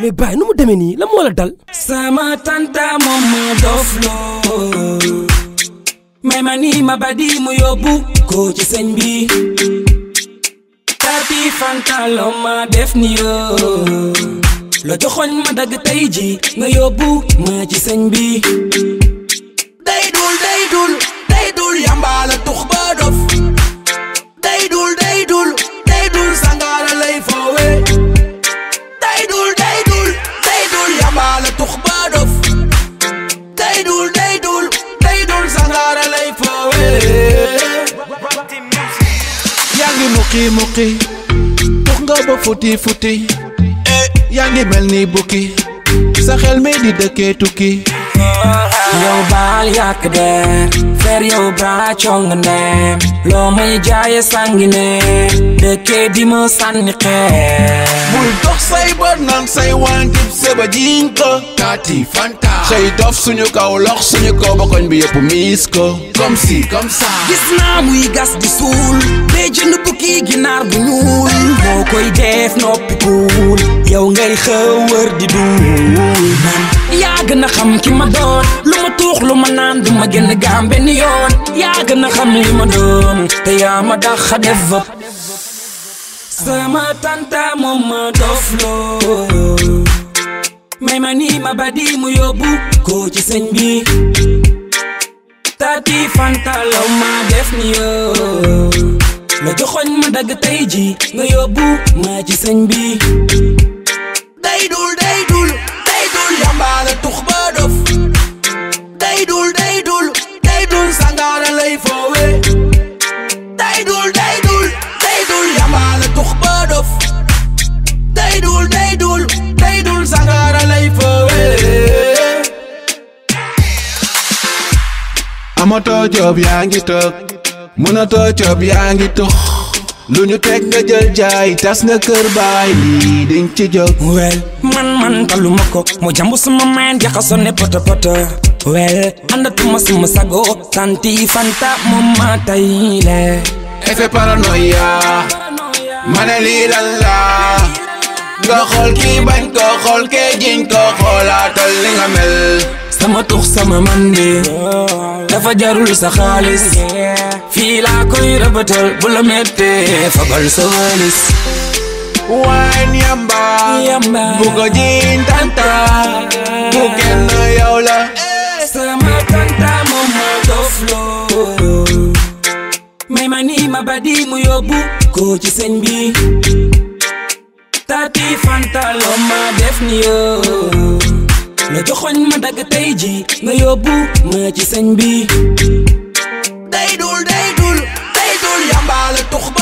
mais baay nu mu demee nii la moo la dal sama tanta moom ma dofloo may ma nii ma badi mu yóbbu ko ci sëñ bi tati fanta loo ma def ni yoo la joxoñ ma dagg tey ji nga yóbbu ma ci sëñ bi day dul day dul day dul yambaala tux ba dof day dul day dul day dul sangaara lay foowe day dul day dul day dul yambaala tux ba dof day dul day dul day dul sangaara lay foowe yaa ngi muqi muqi tux nga ba futi futi yaa ngi mel ni bukki sa xel mi di dëkkee tukki yow baal yàq der fer yow baa cong ndeem loo may jaaye sangi ne dëkkee di ma sànni xeer bul dox say bët naan say wantib seba jiñ ko kaati fanta say dof suñu kaw lox suñu kaw ba koñ bi yëpp miis ko comme si comme ça gis naa muy gas di suul bee jënd bukki ginaar bu ñuul moo koy def noppi kuul yow ngay xëwër di duul man yaa gën a xam ki ma doon lu ma tuux lu ma naan du ma génn gaam benn yoon yaa gën a xam li ma doon te yaa ma dax a def vëp sama tanta moom ma dofloo may ma nii ma badi mu yóbbu ko ci sëñ bi tati fanta law ma def ni yoo la joxoñ ma dagg tey ji nga yóbbu ma ci sëñ bi day dul day dul day dul yambaala tux ba dof day dul day dul day dul sangaara lay foowe day dul day dul day dul yambaala tux ba dof day dul day dul day dul sangaara lay foowe amatoo job yaa ngi toog mënatoo job yaa ngi tux lu ñu teg nga jël jaay tas nga kër baay lii diñ ci jóg wel man man taluma ko mu jambu suma meen jaxaso ne poto poto wel andatuma suma sago tanti fanta moom ma tayle effet paranoïa ma ne lii lan la nga xool kii bañ ko xool kee jiñ ko xoolaatal li nga mel sama tux sama mandi dafa jarul sa xaalis fii laa koy rëbatal bu la mettee fabal sa walis wine yamba Yamba. bu ko jiñ tanta bu kenn yow la sama tanta moom ma dofloo may ma nii ma badi mu yóbbu ko ci sëñ bi tati fanta loo ma def ni yoo la joxoñ ma dagg tey ji nga yóbbu ma ci sëñ bi day dul day dul day dul yambaale tux ba